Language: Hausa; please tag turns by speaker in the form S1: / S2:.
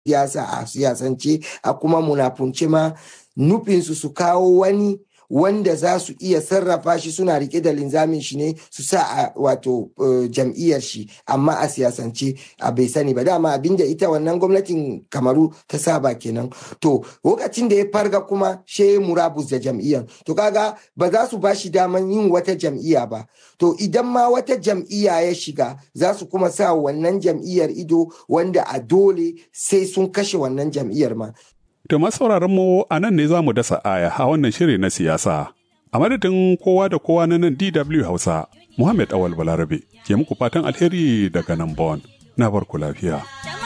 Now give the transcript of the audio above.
S1: siyasa a siyasance a kuma munafunce ma nufinsu su kawo wani wanda za su iya sarrafa shi suna rike da linzamin shi ne su sa a wato jam'iyyar shi amma a siyasance a bai sani ba dama abinda ita wannan gwamnatin kamaru ta saba kenan to lokacin da ya farga kuma she murabus da jam'iyyar to kaga ba za su ba shi daman yin wata jam'iyya ba to idan ma wata jam'iyya ya shiga za su kuma sa wannan jam'iyyar ido wanda a dole sai sun kashe wannan jam'iyyar ma
S2: To sauraron mu a nan ne za mu dasa aya a wannan shiri na siyasa. A madadin kowa da kowa na nan DW Hausa, Muhammad Awal Balarabe ke muku fatan alheri daga nan Bon. Na barku lafiya.